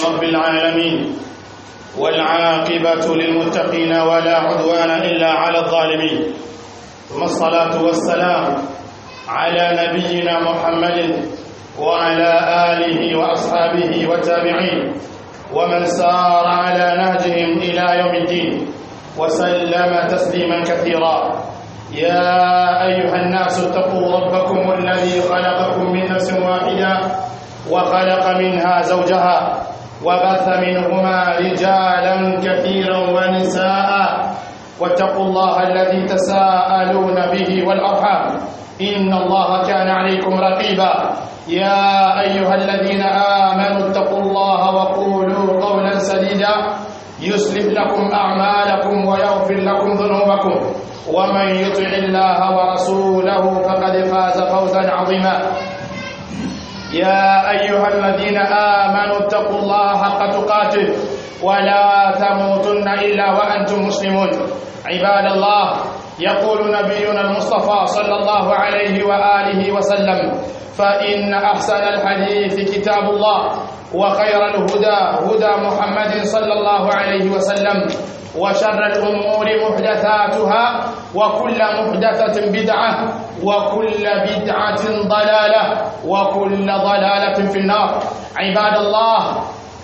رب العالمين والعاقبة للمتقين ولا عدوان إلا على الظالمين ثم الصلاة والسلام على نبينا محمد وعلى آله وأصحابه والتابعين ومن سار على نهجهم إلى يوم الدين وسلم تسليما كثيرا يا أيها الناس اتقوا ربكم الذي خلقكم من نفس واحدة وخلق منها زوجها وبث منهما رجالا كثيرا ونساء واتقوا الله الذي تساءلون به والأرحام إن الله كان عليكم رقيبا يا أيها الذين آمنوا اتقوا الله وقولوا قولا سديدا يصلح لكم أعمالكم ويغفر لكم ذنوبكم ومن يطع الله ورسوله فقد فاز فوزا عظيما يا أيها الذين آمنوا اتقوا الله حق تقاته ولا تموتن إلا وأنتم مسلمون عباد الله يقول نبينا المصطفى صلى الله عليه وآله وسلم فإن أحسن الحديث كتاب الله وخير الهدى هدى محمد صلى الله عليه وسلم وشر الأمور محدثاتها وكل محدثة بدعة وكل بدعة ضلالة وكل ضلالة في النار عباد الله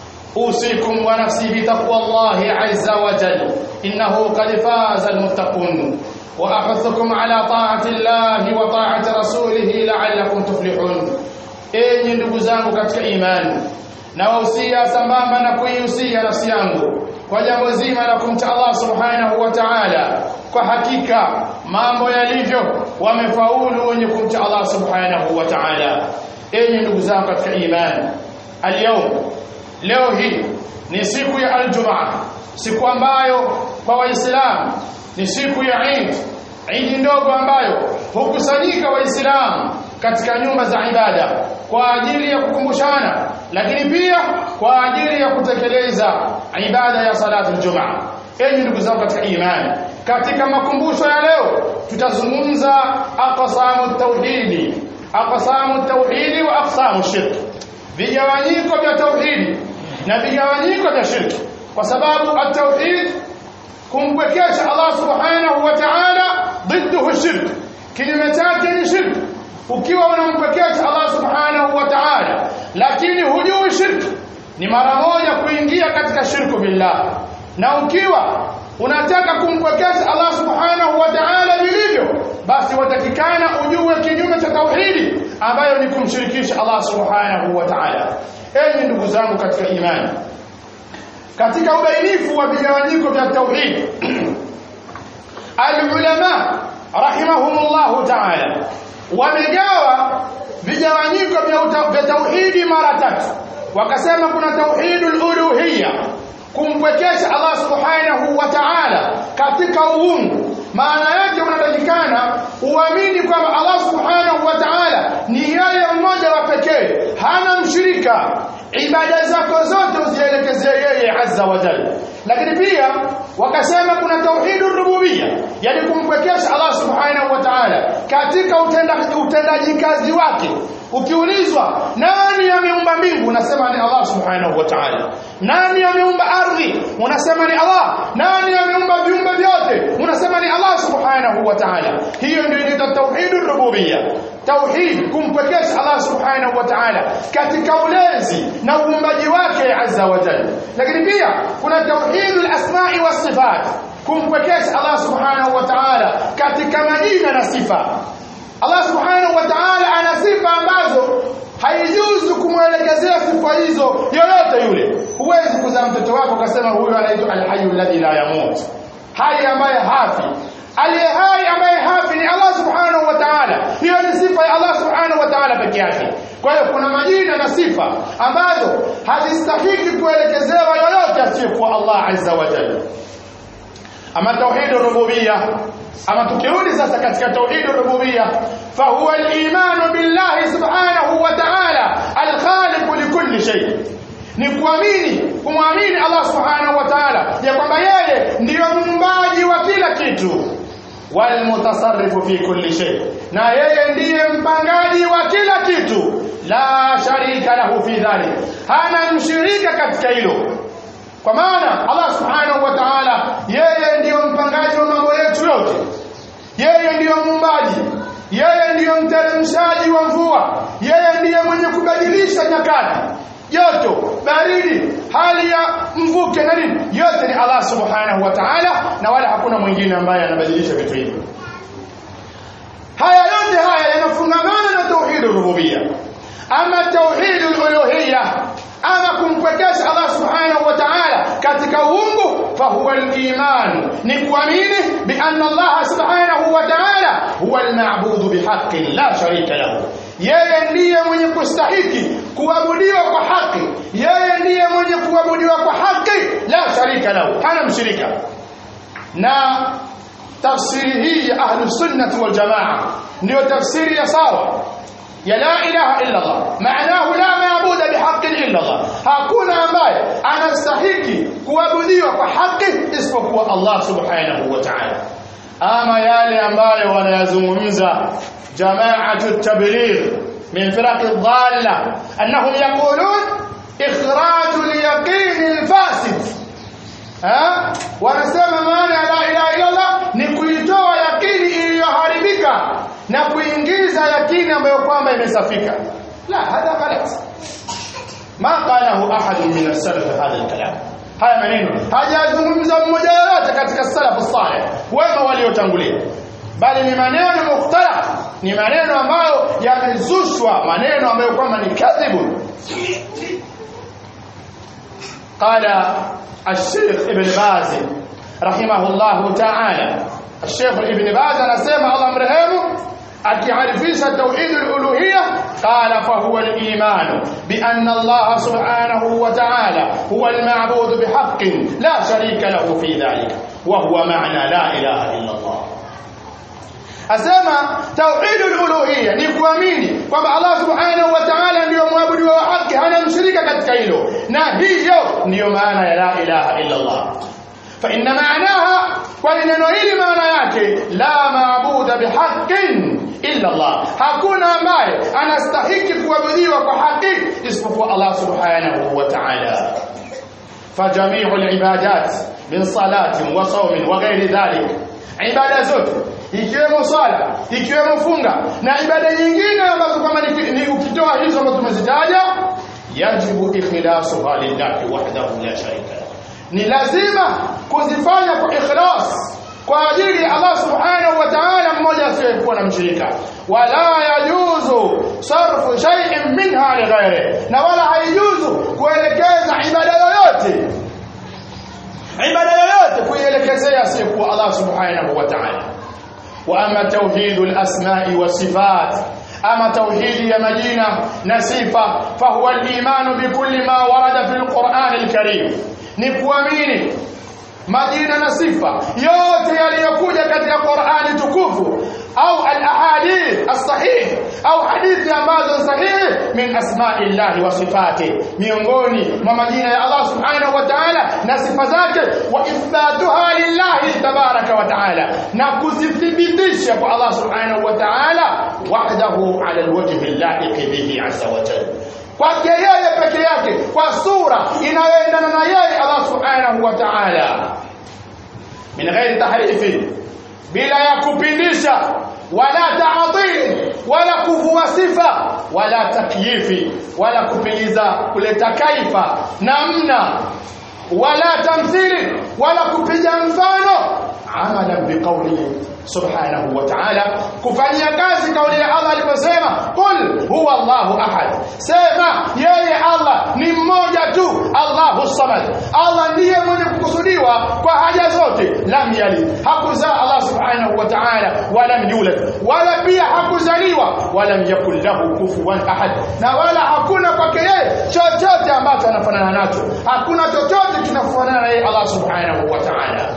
أوصيكم ونفسي بتقوى الله عز وجل إنه قد فاز المتقون وأحثكم على طاعة الله وطاعة رسوله لعلكم تفلحون enyi ndugu zangu katika imani nawahusia sambamba na kuihusia nafsi yangu kwa jambo zima la kumcha Allah subhanahu wa ta'ala kwa hakika mambo yalivyo wamefaulu wenye kumcha Allah subhanahu wa ta'ala enyi ndugu zangu katika imani alyawm leo hii ni siku ya aljumaa siku ambayo kwa waislamu ni siku ya Eid Eid ndogo ambayo hukusanyika waislamu katika nyumba za ibada kwa ajili ya kukumbushana lakini pia kwa ajili ya kutekeleza ibada ya salatu aljumaa enyi ndugu zangu katika imani katika makumbusho ya leo tutazungumza aqsamu tauhidi aqsamu tauhidi wa aqsamu shirk vigawanyiko vya tauhidi na vigawanyiko vya shirki kwa sababu at-tauhid kumpwekesha Allah subhanahu wa ta'ala ضده shirk kinyume chake ni shirk ukiwa unampwekesha Allah subhanahu wa ta'ala lakini hujui shirk ni mara moja kuingia katika shirku billah na ukiwa unataka kumpwekesha Allah subhanahu wa ta'ala vilivyo basi watakikana ujue kinyume cha tauhidi ambayo ni kumshirikisha Allah subhanahu wa ta'ala enyi ndugu zangu katika imani katika ubainifu wa vigawanyiko vya tauhid alulama rahimahumullah ta'ala wamegawa vigawanyiko vya tauhidi mara tatu wakasema kuna tauhidul uluhiyya kumpwekesha Allah subhanahu wa ta'ala katika uungu maana yake unatakikana uamini kwamba Allah subhanahu wa ta'ala ni yeye mmoja wa pekee hana mshirika ibada zako zote uzielekezee yeye azza wa jalla lakini pia wakasema kuna tauhidur rububiyya yani kumpwekesha Allah subhanahu wa ta'ala katika utendaji utendaji kazi wake ukiulizwa nani ameumba mbingu unasema ni Allah subhanahu wa ta'ala nani ameumba ardhi unasema ni Allah nani ameumba viumbe vyote unasema ni Allah subhanahu wa ta'ala hiyo ndio inaitwa tauhidur rububiyya tauhid kumpwekesha Allah subhanahu wa ta'ala katika ulezi na uumbaji wake azza wa jalla lakini pia kuna tauhidul asma'i was sifat kumpwekesha Allah subhanahu wa ta'ala katika majina na sifa Allah subhanahu wa ta'ala ana sifa ambazo haijuzu kumwelekezea sifa hizo yoyote yule huwezi kuzaa mtoto wako ukasema huyu anaitwa alhayyu alladhi la yamut hai ambaye hafi aliye hai ambaye hafi ni Allah subhanahu wa ta'ala hiyo ni sifa ya Allah subhanahu wa ta'ala peke yake kwa hiyo kuna majina na sifa ambazo hazistahiki kuelekezewa yoyote asiyekuwa Allah azza wa jalla ama tauhid rububiyya ama tukirudi sasa katika tauhid rububiyya fa huwa al-iman billahi subhanahu wa ta'ala al-khaliq likulli shay ni kuamini kumwamini Allah subhanahu wa ta'ala ya kwamba yeye ndiyo muumbaji wa kila kitu walmutasarrifu fi kulli shay na yeye ndiye mpangaji wa kila kitu la sharika lahu fi dhalik hana mshirika katika hilo kwa maana Allah subhanahu wa ta'ala yeye ndiyo mpangaji wa mambo yetu yote yeye ndiyo muumbaji yeye ndiyo mteremshaji wa mvua yeye ndiye mwenye kubadilisha nyakati joto baridi hali ya mvuke na nini yote ni Allah subhanahu wa ta'ala na wala hakuna mwingine ambaye anabadilisha vitu hivyo haya yote haya yanafungamana na tauhid rububia ama tauhid uluhiyya ama kumpwekesha Allah subhanahu wa ta'ala katika uungu fahuwa al-iman ni kuamini bi anna Allah subhanahu wa ta'ala huwa al-ma'budu bihaqqin la sharika lahu yeye ndiye mwenye kustahiki kuabudiwa kwa haki yeye ndiye mwenye kuabudiwa kwa haki la sharika lahu hana mshirika na tafsiri hii ya ahlu sunnah wal jamaa ndio tafsiri ya sawa ya la ilaha illa Allah maanahu la maabuda bihaqqin illa Allah hakuna ambaye anastahiki kuabudiwa kwa haki isipokuwa Allah subhanahu wa ta'ala ama yale ambayo wanayazungumza jamaatu tabligh min firaq dhalla annahum yaqulun ikhraj al-yaqin al-fasid ha wanasema maana ya la ilaha illa Allah ni kuitoa yakini iliyoharibika na kuingiza yakini ambayo kwamba imesafika la hadha ghalat ma qalahu ahad min as-salaf hadha al-kalam haya maneno hajazungumza mmoja yoyote katika salaf salih wema waliotangulia bali ni maneno mukhtalaf ni maneno ambayo yamezushwa maneno ambayo kwamba ni kadhibu قال الشيخ ابن باز رحمه الله تعالى الشيخ ابن باز anasema Allah mrehemu akiarifisha tauhid al-uluhiyya qala fa huwa al-iman bi anna Allah subhanahu wa ta'ala huwa al-ma'bud bihaqqin la sharika lahu fi dhalika wa huwa ma'na la ilaha illa Allah asema tauhid al-uluhiyya ni kuamini kwamba Allah subhanahu wa ta'ala ndiyo mwabudu wa haki hana mshirika katika hilo na hiyo ndiyo maana ya la ilaha illa Allah fa inna ma'naha kwa neno hili maana yake la maabuda bihaqqin illa Allah hakuna ambaye anastahiki kuabudiwa kwa haki isipokuwa Allah subhanahu wa ta'ala فجميع العبادات من صلاة وصوم وغير ذلك ibada zote ikiwemo swala ikiwemo funga na ibada nyingine ambazo kama ni, ni ukitoa hizo ambazo tumezitaja yajibu ikhlasuha lillahi wahdahu la sharika lahu ni lazima kuzifanya kwa ikhlas kwa ajili ya Allah subhanahu wa ta'ala mmoja asiyekuwa na mshirika wala yajuzu sarfu shay'in minha li ghairi na wala haijuzu kuelekeza ibada yoyote ibada yoyote kuielekezea asiyekuwa Allah subhanahu wa ta'ala wa ama tauhidul asma'i wa sifat ama tauhidi ya majina na sifa fahuwa al-imanu bikulli ma warada fil Qur'an al-Karim ni kuamini majina na sifa yote yaliyokuja katika Qur'ani tukufu au al-ahadith as-sahih au hadithi ambazo sahihi min asma'illahi wa sifati miongoni mwa majina ya Allah subhanahu wa ta'ala na sifa zake wa ithbatuha lillahi tabaraka wa ta'ala na kuzithibitisha kwa Allah subhanahu wa ta'ala wahdahu ala alwajhi allahiq bihi azza wa jalla kwake yeye peke yake kwa sura inayoendana na yeye Allah subhanahu wa ta'ala min ghairi tahrifi bila ya kupindisha wala ta'til wala kuvua sifa wala takyifi wala kupingiza kuleta kaifa namna wala tamthili wala kupiga mfano amala biqawlihi subhanahu wa ta'ala kufanyia kazi kauli ya Allah aliposema qul huwa Allahu ahad sema yeye Allah ni mmoja tu Allahu samad Allah ndiye mwenye kukusudiwa kwa haja zote lam yalid hakuzaa Allah subhanahu wa ta'ala wala yulad wala pia hakuzaliwa wala yakul lahu kufuwan ahad na wala hakuna kwake yeye chochote ambacho anafanana nacho hakuna chochote kinafanana na yeye Allah subhanahu wa ta'ala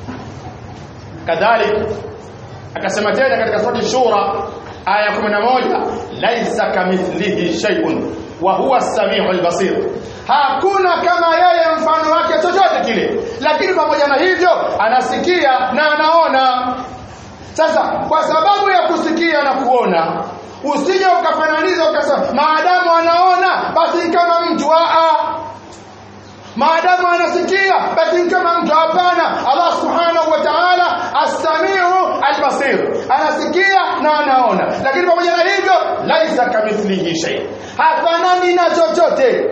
kadhalika akasema tena katika sura shura aya 11 laisa kamithlihi shay'un wa huwa as-sami'ul basir hakuna kama yeye mfano wake chochote kile lakini pamoja na hivyo anasikia na anaona sasa kwa sababu ya kusikia na kuona usije ukafananiza ukasema maadamu anaona basi ni kama mtu a maadamu anasikia basi ni kama mtu hapana Allah subhanahu wa ta'ala as-sami'u al-basir anasikia na anaona lakini pamoja na hivyo laisa kamithlihi shay hafanani na chochote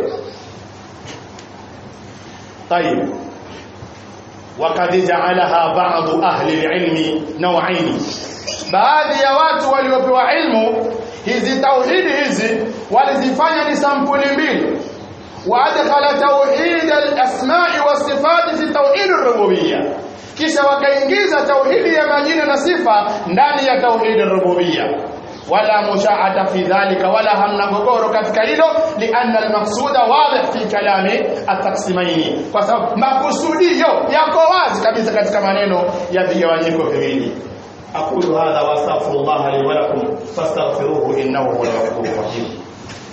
طيب وقد جعلها بعض أهل العلم نوعين baadhi ya watu waliopewa ilmu hizi tauhidi hizi walizifanya ni sampuli mbili waadkhala tauhid al-asma'i was-sifat fi tauhid ar-rububiyya kisha wakaingiza tauhidi ya majina na sifa ndani ya tauhid ar-rububiyya wala mushaata fi dhalika wala hamna gogoro katika hilo lianna almaqsuda wadih fi kalami ataksimaini kwa sababu makusudio yako wazi kabisa katika maneno ya vigawanyiko viwili aqulu hadha wa astaghfirullah li wa lakum fastaghfiruhu innahu huwal ghafurur rahim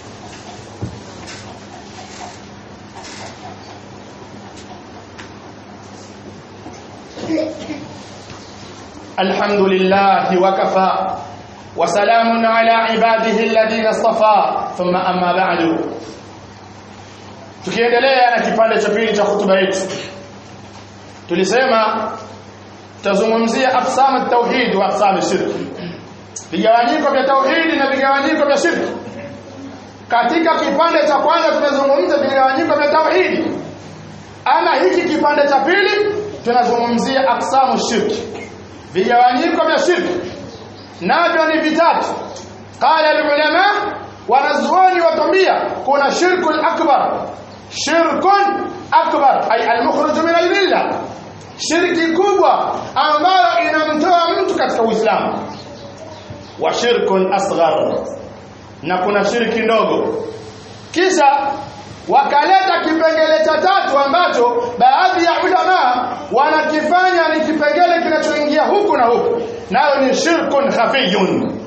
الحمد لله وكفى وسلام على عباده الذين اصطفى ثم أما بعد tukiendelea na kipande cha pili cha hutuba yetu tulisema tutazungumzia aqsam at-tauhid wa aqsam ash-shirk vigawanyiko vya tauhidi na vigawanyiko vya shirki katika kipande cha kwanza tumezungumza vigawanyiko vya tauhidi ama hiki kipande cha pili tunazungumzia aqsamu shirki vigawanyiko vya shirki navyo ni vitatu qala alulama wanazuoni watambia kuna shirku akbar shirkun akbar ay almukhruj min almilla shirki kubwa ambayo inamtoa mtu katika uislamu wa shirkun asghar na kuna shirki ndogo kisha wakaleta kipengele cha tatu ambacho baadhi ya ulama wanakifanya ni kipengele kinachoingia huku na huku nayo ni shirkun khafiyun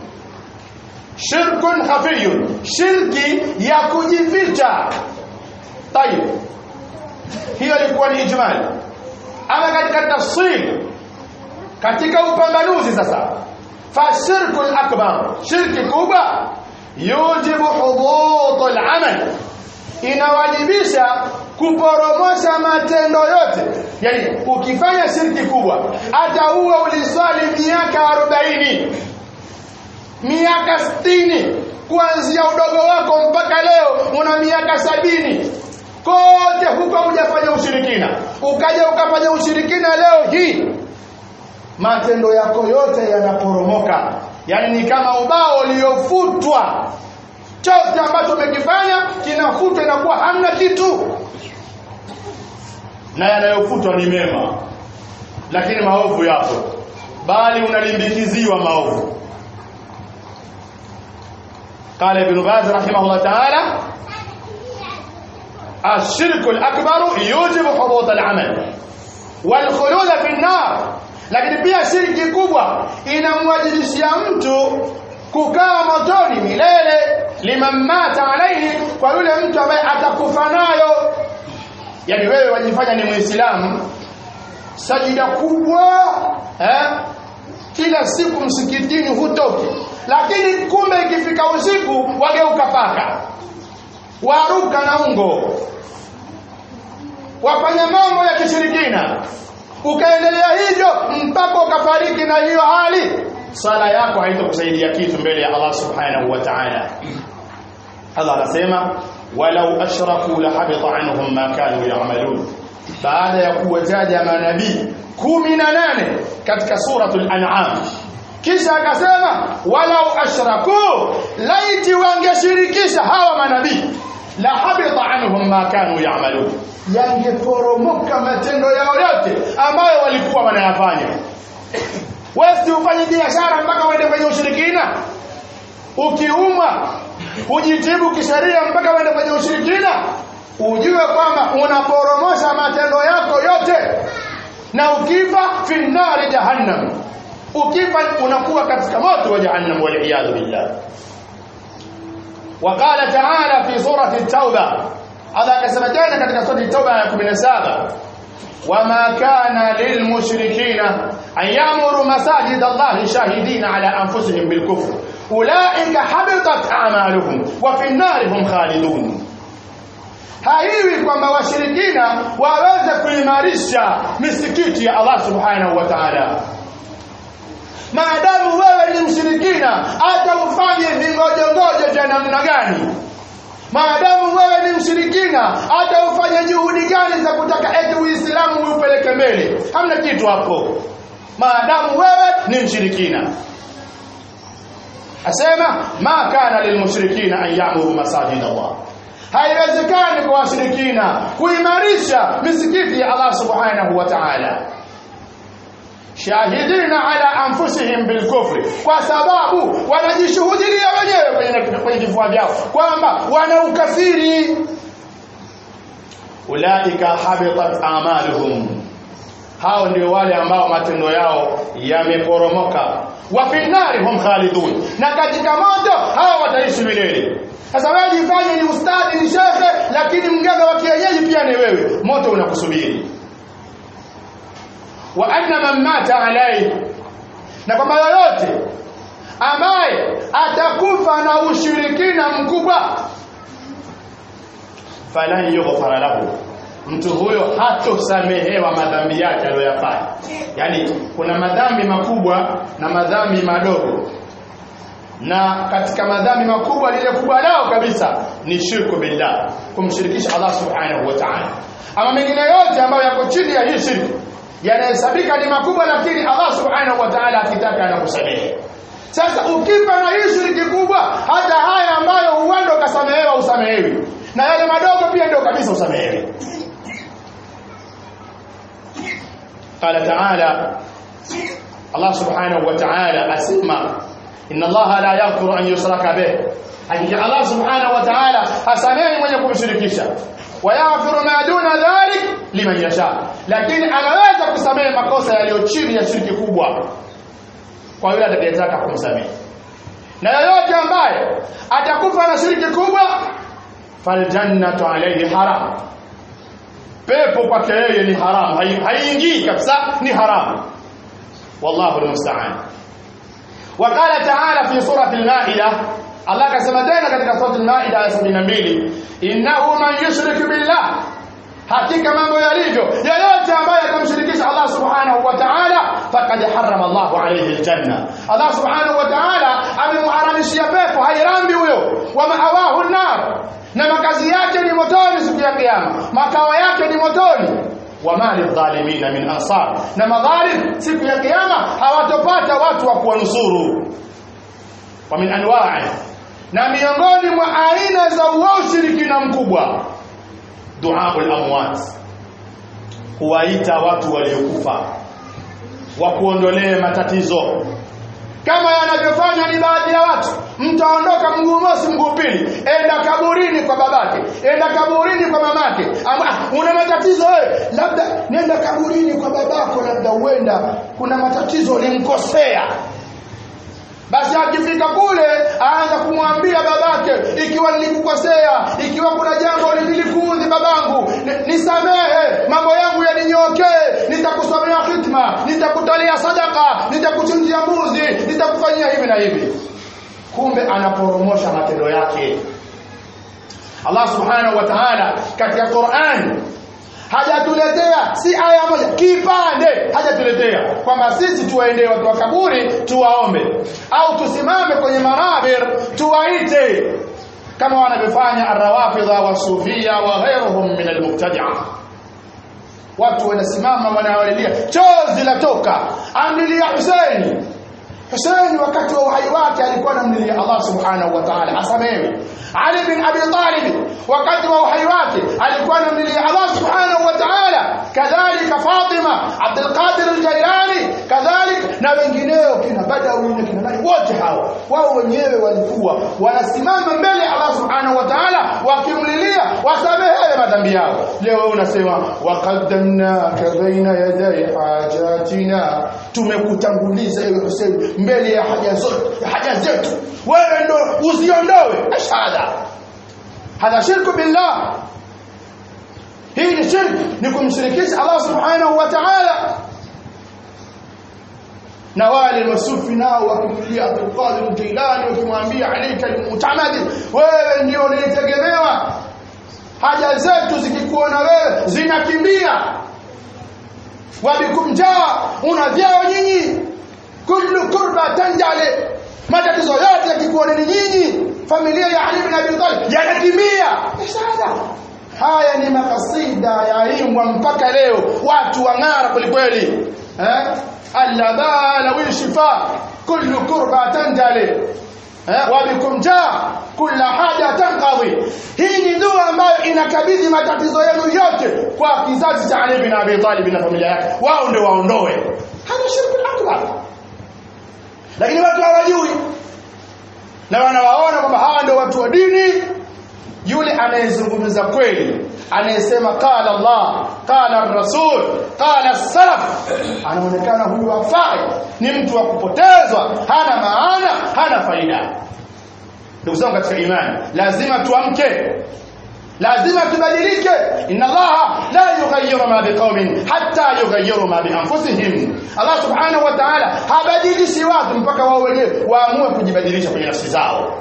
shirkun khafiyun shirki ya kujificha tayib hiyo ilikuwa ni ijmali ama katika tafsiri katika upambanuzi sasa fashirku akbar shirki kubwa yujibu hudut al-amal inawajibisha kuporomosha matendo yote yani ukifanya shirki kubwa hata uwe uliswali miaka 40 miaka 60 kuanzia udogo wako mpaka leo una miaka sabini kote huko hujafanya ushirikina ukaja ukafanya ushirikina leo hii matendo yako yote yanaporomoka yani ni kama ubao uliofutwa chote ambacho umekifanya kinafutwa inakuwa hamna kitu na yanayofutwa ni mema lakini maovu yapo bali unalimbikiziwa maovu قال ابن باز رحمه الله تعالى الشرك الأكبر يوجب حبوط العمل والخلود في النار lakini pia shirki kubwa inamwajibishia mtu kukaa motoni milele liman mata alaihi kwa yule mtu ambaye atakufa nayo yani wewe wajifanya ni muislamu sajida kubwa eh? kila siku msikitini hutoki lakini kumbe ikifika usiku wageuka paka waruka na ungo wafanya mambo ya kishirikina ukaendelea hivyo mpaka ukafariki na hiyo hali sala yako haitakusaidia kitu mbele ya Allah subhanahu wa ta'ala Allah anasema walau ashraku la habita anhum ma kanu ya'malun baada ya kuwataja manabii 18 katika suratul an'am kisha akasema walau ashraku laiti wangeshirikisha hawa manabii la habita anhum ma kanu ya'malun yangeporomoka matendo yao yote ambayo walikuwa wanayafanya wewe ufanye biashara mpaka uende kwenye ushirikina ukiumwa hujitibu kisheria mpaka uende kwenye ushirikina ujue kwamba unaporomosha matendo yako yote na ukifa fi nari jahannam ukifa unakuwa katika moto wa jahannam wal billah وقال تعالى في سورة التوبة هذا akasema tena katika sura التوبة ya 17 وما كان للمشركين أن يأمروا مساجد الله شاهدين على أنفسهم بالكفر ulaika habitat a'maluhum wa fi an-nar hum khalidun haiwi kwamba washirikina waweze kuimarisha misikiti ya Allah subhanahu wa ta'ala maadamu wewe ni mshirikina hata ufanye vingojongojo vya namna gani maadamu wewe ni mshirikina hata ufanye juhudi gani za kutaka eti uislamu upeleke mbele hamna kitu hapo maadamu wewe ni mshirikina asema ma kana lilmushrikina an ya'muru masajid Allah haiwezekani kwa washirikina kuimarisha misikiti ya Allah subhanahu wa ta'ala shahidina ala anfusihim bilkufri kwa sababu wanajishuhudia wenyewe kwenye kwenye vifua vyao kwamba wana ukafiri ulaika habitat amaluhum hao ndio wale ambao matendo yao yameporomoka wa finnari hum khalidun na katika moto hao wataishi milele sasa wewe jifanye ni ustadi ni shekhe lakini mganga wa kienyeji pia ni wewe moto unakusubiri wa anna man mata alayhi na kwamba yoyote ambaye atakufa na ushirikina mkubwa falan yughfara lahu mtu huyo hatosamehewa madhambi yake aliyoyafanya yani kuna madhambi makubwa na madhambi madogo na katika madhambi makubwa lile kubwa lao kabisa ni shirku billah kumshirikisha Allah subhanahu wa ta'ala ama mengine yote ambayo yako chini ya hii shirki yanahesabika ni makubwa lakini Allah subhanahu wa ta'ala akitaka anakusamehe sasa ukifa na hii shiriki kubwa hata haya ambayo huenda ukasamehewa usamehewi na yale madogo pia ndio kabisa usamehewi قال تعالى الله سبحانه وتعالى أسمى إن الله لا يغفر أن يشرك به حقيقة الله سبحانه وتعالى أسمى من يكون شركيشا ويغفر ما دون ذلك liman yasha lakini anaweza kusamehe makosa yaliyo chini ya shirki kubwa kwa yule atakayetaka kumsamehe na yoyote ambaye atakufa na shirki kubwa faljannatu alayhi haram pepo kwake yeye ni haramu haiingii kabisa ni haramu wallahu almusta'an وقال تعالى في سورة المائدة الله كما تena katika سورة المائدة aya 72 innahu man yushrik billah hakika mambo yalivyo yoyote ambaye atamshirikisha Allah subhanahu wa ta'ala faqad harrama Allahu alayhi aljanna Allah subhanahu wa ta'ala amemharamishia pepo hairambi huyo wa ma'awahu an-nar na makazi yake ni motoni siku ya kiyama makao yake ni motoni wama lidhalimina min ansar na madhalim siku ya kiyama hawatopata watu wa kuwanusuru wa min anwa'i na miongoni mwa aina za ushirikina mkubwa duaul amwat kuwaita watu waliokufa wakuondolee matatizo kama yanavyofanya ni baadhi ya watu mtu aondoka mguu mosi mguu pili enda kaburini kwa babake enda kaburini kwa mamake Ama, una matatizo wewe labda nenda kaburini kwa babako labda uenda kuna matatizo ulimkosea basi akifika kule aanza kumwambia babake ikiwa nilikukosea ikiwa kuna jambo lilikuudhi babangu nisamehe mambo yangu yaninyokee nitakusomea hitma nitakutolea sadaka nitakuchinjia mbuzi nitakufanyia hivi na hivi kumbe anaporomosha matendo yake Allah subhanahu wa ta'ala katika Qur'an hajatuletea si aya moja kipande hajatuletea kwamba sisi tuwaendee watu wa kaburi tuwaombe au tusimame kwenye manabir tuwaite kama wanavyofanya arrawafidha wasufia wa ghairuhum min almubtadi'a watu wanasimama wanawalilia chozi latoka amlilia Husaini Husaini wakati wa uhai wake alikuwa anamlilia Allah subhanahu wa ta'ala asamewe Ali bin Abi Talib wakati wa uhai wake alikuwa anamlilia Allah subhanahu wa ta'ala kadhalika Fatima Abdul Qadir al-Jailani kadhalika na wengineo kina Badawi na kina nani wote hao wao wenyewe walikuwa wanasimama mbele ya Allah subhanahu wa ta'ala wakimlilia wasamehewe madhambi yao leo wewe unasema waqaddamnaka baina yaday hajatina tumekutanguliza ewe Hussein mbele ya haja zote haja zetu wewe ndo uziondoe ashhada hadha shirku billah hii ni shirk ni kumshirikisha Allah subhanahu wa ta'ala na wale masufi nao wakimlia Abdul Qadir Jilani wakimwambia alayka almutamadi wewe ndio unitegemewa haja zetu zikikuona wewe zinakimbia wabikum jaa una vyao nyinyi kullu kurba tanjale matatizo yote yakikuona ni nyinyi familia ya Ali bin Abi Talib yanakimbia sada haya ni makasida yaimbwa mpaka leo watu wang'ara kwelikweli eh allabala wishifa kullu kurba tanjale wabikum jaa kila haja tanqadhi hii ni dua ambayo inakabidhi matatizo yenu yote kwa kizazi cha Ali bin Abi Talib na familia yake wao ndio waondoe hada shirku akbar lakini watu hawajui na wanawaona kwamba hawa ndio watu wa dini yule anayezungumza kweli anayesema qala Allah qala rasul qala salaf anaonekana huyu hafai ni mtu wa kupotezwa hana maana hana faida ndugu zangu katika imani lazima tuamke lazima tubadilike inna allaha la yughayyiru ma biqaumin hatta yughayyiru ma bi anfusihim allah subhanahu wa ta'ala habadilishi watu mpaka wao wenyewe waamue kujibadilisha kwenye nafsi zao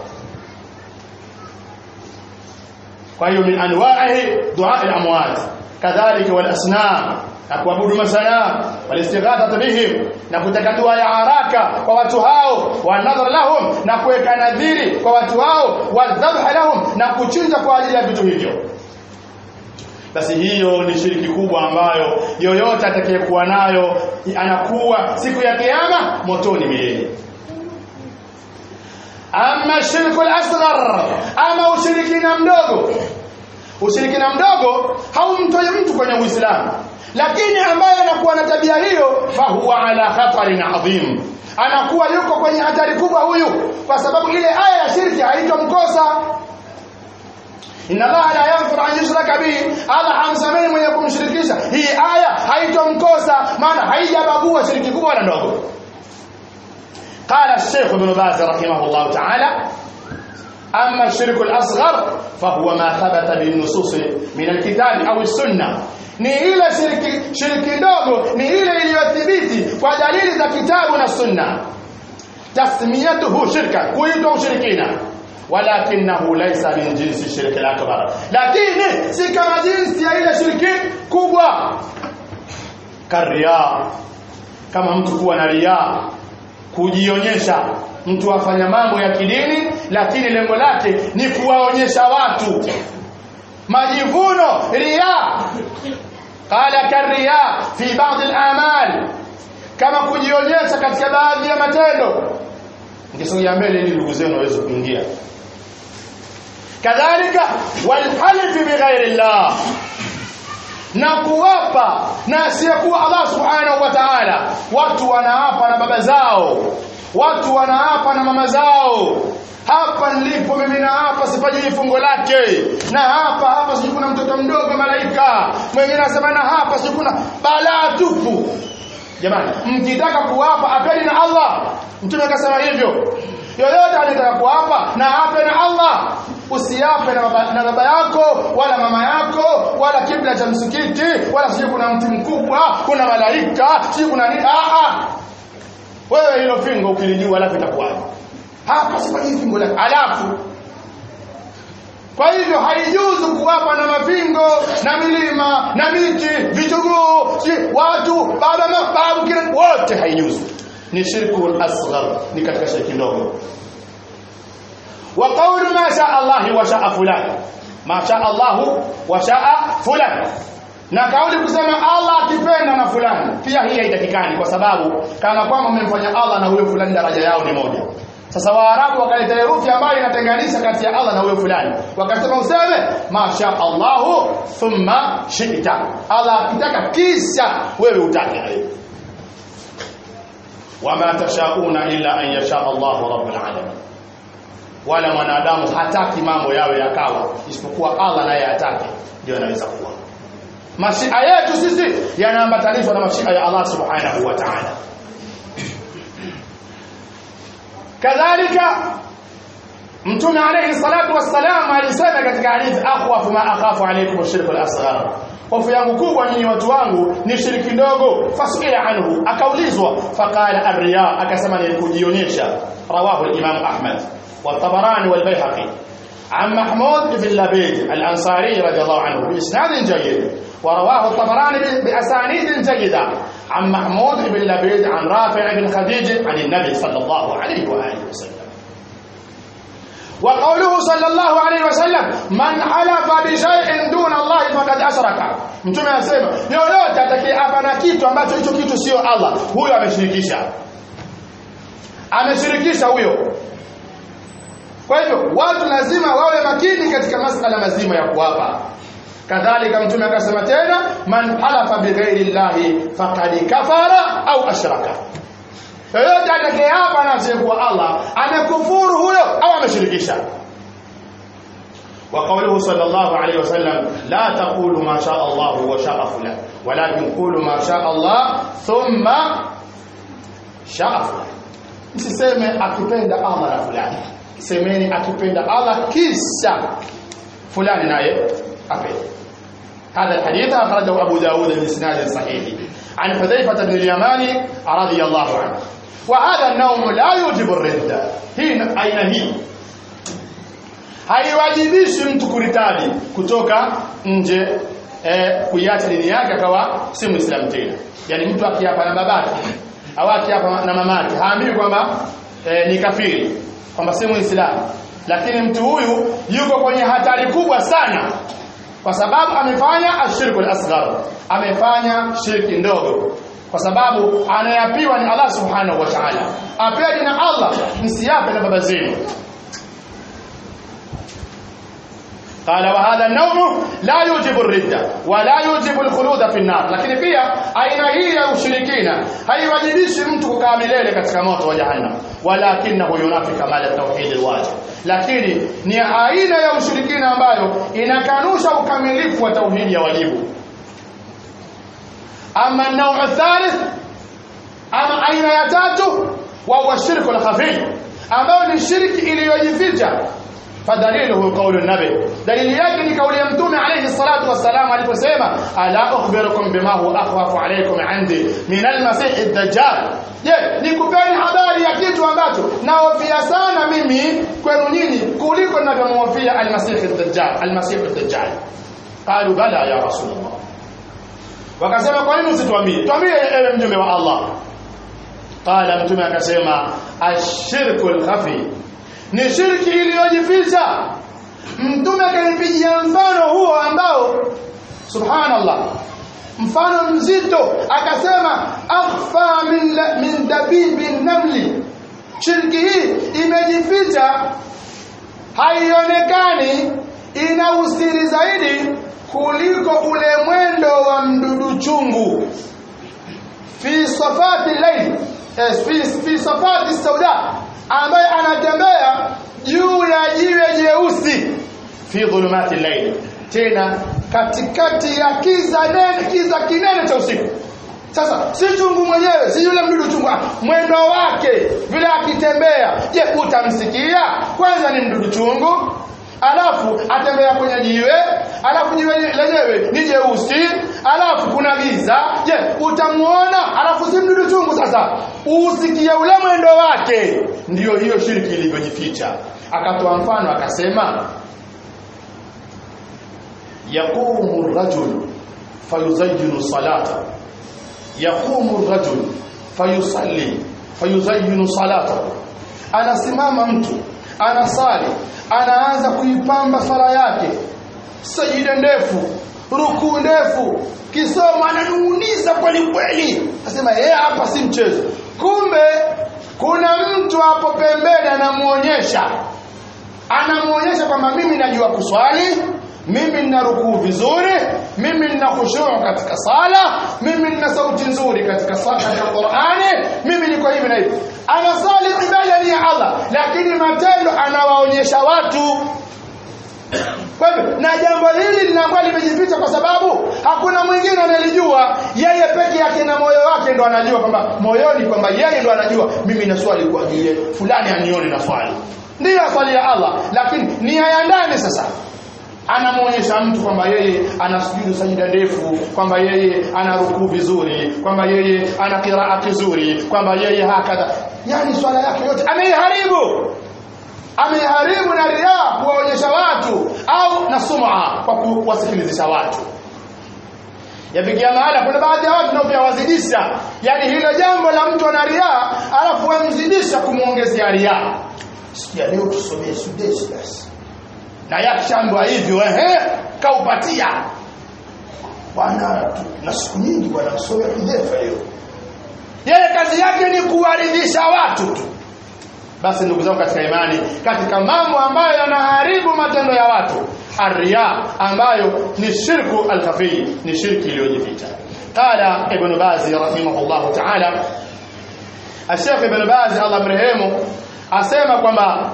kwa hiyo min anwa'i du'a al-amwat kadhalika wal asnam na kuabudu masanamu walistighatha bihim na kutaka dua ya haraka kwa watu hao wa nadhar lahum na kuweka nadhiri kwa watu hao wa dhabh lahum na kuchinja kwa ajili ya vitu hivyo basi hiyo ni shiriki kubwa ambayo yoyote atakayekuwa nayo anakuwa siku ya kiyama motoni milele ama shirku al-asghar ama ushirikina mdogo ushirikina mdogo haumtoi mtu kwenye uislamu lakini ambaye anakuwa na tabia hiyo fahuwa ala khatarin adhim anakuwa yuko kwenye hatari kubwa huyu kwa sababu ile aya ya shirki haitomkosa inna allaha la yaghfiru an yushraka bihi allah hamsamehi mwenye kumshirikisha hii aya haitomkosa maana haijabagua shiriki kubwa na ndogo قال الشيخ ابن باز رحمه الله تعالى أما الشرك الأصغر فهو ما ثبت بالنصوص من الكتاب أو السنة ni ile shiriki shiriki ndogo ni ile iliyothibiti kwa dalili za kitabu na sunna tasmiyatuhu shirka kuitwa ushirikina walakinahu laysa min jinsi shirki al-akbar lakini si kama jinsi ya ile shiriki kubwa karia kama mtu kuwa na riaa kujionyesha mtu afanya mambo ya kidini lakini lengo lake ni kuwaonyesha watu majivuno riya qala kariya fi baadhi al-amal kama kujionyesha katika baadhi ya matendo ngisogea mbele ili ndugu zenu waweze kuingia kadhalika walhalif bighairi llah na kuwapa na asiyekuwa Allah subhanahu wa ta'ala watu wanaapa na baba zao watu wanaapa na mama zao hapa nilipo mimi na hapa sifanyi fungo lake na hapa hapa sijui kuna mtoto mdogo malaika mwingine anasema na hapa sijui kuna balaa tupu jamani mkitaka kuwapa apeni na Allah mtume akasema hivyo yoyote anataka kuapa na ape na Allah usiape na baba, na baba yako wala mama yako wala kibla cha msikiti wala sijui kuna mti mkubwa kuna malaika sijui kuna nini ah ah wewe hilo fingo ukilijua alafu itakuwaje hapa sifanyi fingo lake alafu kwa hivyo haijuzu kuwapa na mafingo na milima na miti vichuguu si watu baba mababu kila wote haijuzu ni shirku asghar ni katika shirki ndogo wa qawlu ma sha Allah wa sha fulan ma sha Allah wa sha fulan na kauli kusema Allah akipenda na fulani pia hii haitakikani kwa sababu kama kwamba umemfanya Allah na huyo fulani daraja yao ni moja sasa waarabu wakaleta herufi ambayo inatenganisha kati ya Allah na huyo fulani wakasema useme masha Allah thumma shi'ta Allah akitaka kisha wewe utake wama tashauna illa an yasha Allah rabbul alamin wala mwanadamu hataki mambo yawe yakawa isipokuwa Allah naye atake ndio anaweza kuwa mashia yetu sisi yanaambatanishwa na mashia ya Allah subhanahu wa ta'ala kadhalika mtume alayhi salatu wassalam alisema katika hadithi akhwafu ma akhafu alaykum ashirku al-asghar hofu yangu kubwa nyinyi watu wangu ni shiriki ndogo fasila anhu akaulizwa faqala ar-riya akasema ni kujionyesha rawahu al-imam ahmad wa tabarani wal bayhaqi عن محمود بن لبيد الأنصاري رضي الله عنه بإسناد جيد ورواه الطبراني بأسانيد جيدة عن محمود بن لبيد عن رافع بن خديج عن النبي صلى الله عليه وآله وسلم وقوله صلى الله عليه وسلم من حلف بشيء دون الله فقد أشرك mtume anasema yoyote atakayeapa na kitu ambacho hicho kitu sio Allah huyo ameshirikisha ameshirikisha huyo kwa hivyo watu lazima wawe makini katika masala mazima ya kuapa kadhalika mtume akasema tena man halafa bighairi llahi faqad kafara au ashraka yoyote atakayeapa na asiyekuwa Allah amekufuru huyo au ameshirikisha وقوله صلى الله عليه وسلم لا تقولوا ما شاء الله وشاء فلان ولكن قولوا ما شاء الله ثم شاء فلان msiseme akipenda Allah na fulani semeni akipenda Allah kisha fulani naye apende هذا الحديث أخرجه أبو داود بإسناد صحيح عن حذيفة بن اليماني رضي الله عنه وهذا النوم لا يوجب الردة هي أين هي haiwajibishi mtu kuritadi kutoka nje eh, kuiacha dini yake akawa si muislamu tena yani mtu akiapa na babake au akiapa na mamake haambiwi kwamba eh, ni kafiri kwamba si muislamu lakini mtu huyu yuko kwenye hatari kubwa sana kwa sababu amefanya ashirku al-asghar amefanya shirki ndogo kwa sababu anayapiwa ni Allah subhanahu wa ta'ala apeni na Allah msiape na baba zenu قال وهذا النوم لا يوجب الردة ولا يوجب الخلود في النار lakini pia aina hii ya ushirikina haiwajibishi mtu kukaa milele katika moto wa jahannam walakinahu yunafi kamal tauhid alwajib lakini ni aina ya ushirikina ambayo inakanusha ukamilifu wa tauhidi ya wajibu ama an-naw' thalith ama aina ya tatu wa huwa shirku al-khafi ambayo ni shirki iliyojificha فدليله قول النبي دليل yake ni kauli ya mtume alayhi salatu wassalam aliposema ala ukhbirukum bima huwa akhwafu alaykum indi min almasih ad-dajjal je nikupeni habari ya kitu ambacho naofia sana mimi kwenu nyinyi kuliko ninavyomhofia almasih ad-dajjal almasih ad-dajjal qalu bala ya rasulullah wakasema kwa nini usituambie tuambie ewe mjumbe wa Allah qala mtume akasema ashirku al-khafi ni shirki iliyojificha mtume akanipigia mfano huo ambao subhanallah mfano mzito akasema akhfa min, min dabibi namli shirki hii imejificha haionekani ina usiri zaidi kuliko ule mwendo wa mdudu chungu fi safati layl eh, fi, fi safati sauda ambaye anatembea juu ya jiwe jeusi fi dhulumati layl tena katikati ya kiza nene kiza kinene cha usiku sasa si chungu mwenyewe si yule mdudu chungu mwendo wake vile akitembea je utamsikia kwanza ni mdudu chungu alafu atembea kwenye jiwe alafu jiwe lenyewe ni jeusi alafu kuna giza je utamuona alafu si mdudu chungu sasa usikie ule mwendo wake ndiyo hiyo shirki ilivyojificha akatoa mfano akasema yaqumu rajul fayuzayyinu salata yaqumu rajul fayusalli fayuzayyinu salata anasimama mtu anasali anaanza kuipamba sala yake sajida ndefu rukuu ndefu kisomo ananung'uniza kweli kweli asema yeye hapa si mchezo kumbe kuna mtu hapo pembeni anamuonyesha anamuonyesha kwamba mimi najua kuswali mimi nina rukuu vizuri mimi nina khushuu katika sala mimi nina sauti nzuri katika sala ya Qur'ani mimi niko hivi na hivi anasali ibada ni ya Allah lakini matendo anawaonyesha watu kwa hivyo na jambo hili linakuwa limejificha kwa sababu hakuna mwingine anayelijua yeye peke yake na moyo wake ndo anajua kwamba moyoni kwamba yeye ndo anajua mimi naswali kwa ajili fulani anione na swali ndiyo aswali ya Allah lakini nia ya ndani sasa anamuonyesha mtu kwamba yeye ana sujudu sajida ndefu kwamba yeye ana rukuu vizuri kwamba yeye ana kiraa kizuri kwamba yeye hakadha yani swala yake yote ameiharibu ameiharibu na riaa kuwaonyesha watu au na sum'a kwa kuwasikilizisha watu yafikia mahala kuna baadhi ya watu nao pia wazidisha yani hilo jambo la mtu ana riaa alafu wamzidisha kumwongezea riaa sikia leo tusomee sudesi basi na yakishandwa hivyo ehe kaupatia bwana na siku nyingi bwana msome kidefa leo yeye kazi yake ni kuwaridhisha watu tu basi ndugu zangu katika imani katika mambo ambayo yanaharibu matendo ya watu arria ambayo ni shirku alkhafii ni shirki iliyojificha qala ibn bazi rahimahullah ta'ala الشيخ ابن باز الله مرحمه asema kwamba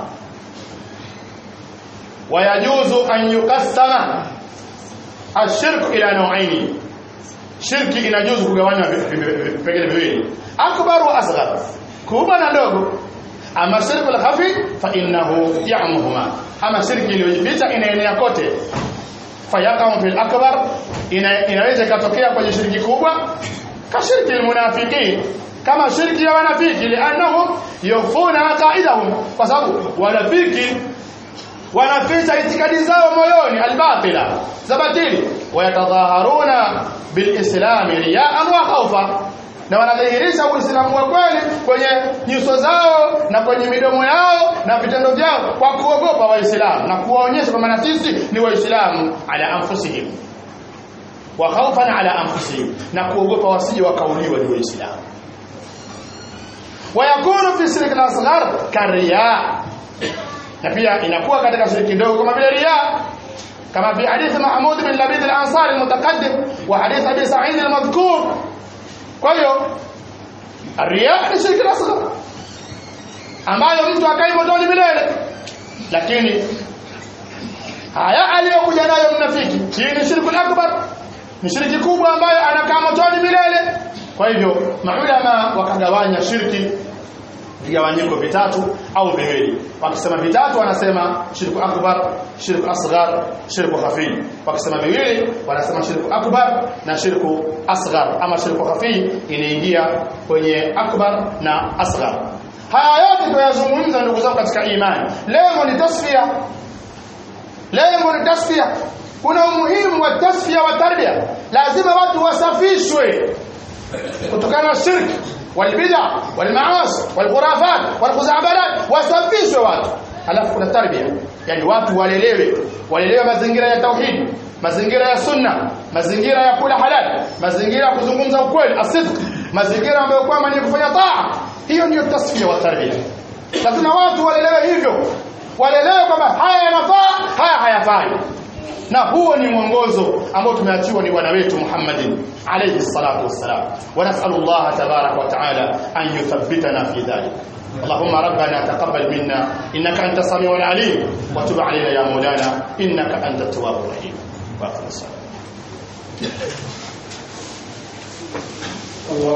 wayajuzu an yuqassama ashirku ila nauaini shirki inajuzu kugawanywa vipengele viwili akbar wa asghar kubwa na ndogo ama shirku al-khafi fa innahu ya'muhuma ama shirki iliyojificha inaenea kote fayaqamu fil akbar ina, inaweza ikatokea kwenye shirki kubwa ka shirki almunafiqin kama shirki ya wanafiki liannahum yufuna aqaidahum kwa sababu wanafiki wanaficha itikadi zao moyoni albatila za batili wayatadhaharuna bilislami riyaan wa khawfa na wanadhihirisha uislamu wa kweli kwenye nyuso zao na kwenye midomo yao na vitendo vyao kwa kuogopa waislamu na kuwaonyesha kwamba sisi ni waislamu ala anfusihim wa khawfan ala anfusihim na kuogopa wasije wakauliwa ni waislamu wayakunu fi shirki al-asghar kariya na pia inakuwa katika shirki ndogo kama vile riya kama fi hadith Mahmud bin Labid al-Ansari al-mutaqaddim wa hadith Abi Sa'id al-madhkur kwa hiyo riya ni shirki al-asghar ambayo mtu akai motoni milele lakini haya aliyokuja nayo mnafiki hii ni shirki al-akbar ni shirki kubwa ambayo anakaa motoni milele kwa hivyo maulama wakagawanya shirki vigawanyiko vitatu au viwili wakisema vitatu wanasema shirku akbar shirku asghar shirku khafi wakisema viwili wanasema shirku akbar na shirku asghar ama shirku khafi inaingia kwenye akbar na asghar haya yote tunayazungumza ndugu zangu katika imani lengo ni tasfia lengo ni tasfia kuna umuhimu wa tasfia wa tarbia lazima watu wasafishwe kutokana na shirki والبدع والمعاصي والخرافات والخزعبلات wasafishwe watu alafu kuna tarbia yani watu walelewe walelewe mazingira ya tauhid mazingira ya sunna mazingira ya kula halal mazingira ya kuzungumza ukweli asidq mazingira ambayo kwamba ni kufanya taa hiyo ndiyo tasfia wa tarbia lazima watu walelewe hivyo walelewe kwamba haya yanafaa haya hayafai na huo ni mwongozo ambao tumeachiwa ni bwana wetu Muhammadin alayhi salatu wassalam wa nas'alu Allah tabarak wa ta'ala an yuthabbitana fi dhalik اللهم ربنا تقبل منا انك انت السميع العليم وتب علينا يا مولانا انك انت التواب الرحيم واخر الصلاه